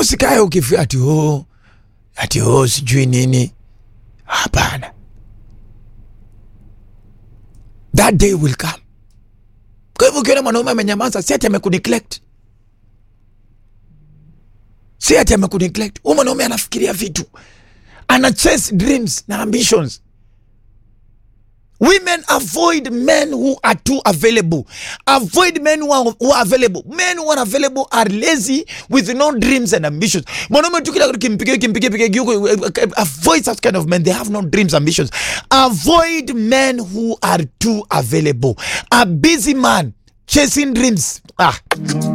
usikae ukifia ati oh, ati oh, sijui nini. Hapana, that day will come. Kwa hivyo ukiona mwanaume amenyamaza, si ati amekuneglect, si ati amekuneglect. Huyu mwanaume anafikiria vitu, ana chase dreams na ambitions. Women avoid men who are too available. Avoid men who are, who are available. Men who are available are lazy with no dreams and ambitions. Mwanaume tu kila kitu kimpigie kimpigie pigie yuko avoid such kind of men. They have no dreams ambitions. Avoid men who are too available. A busy man chasing dreams. Ah.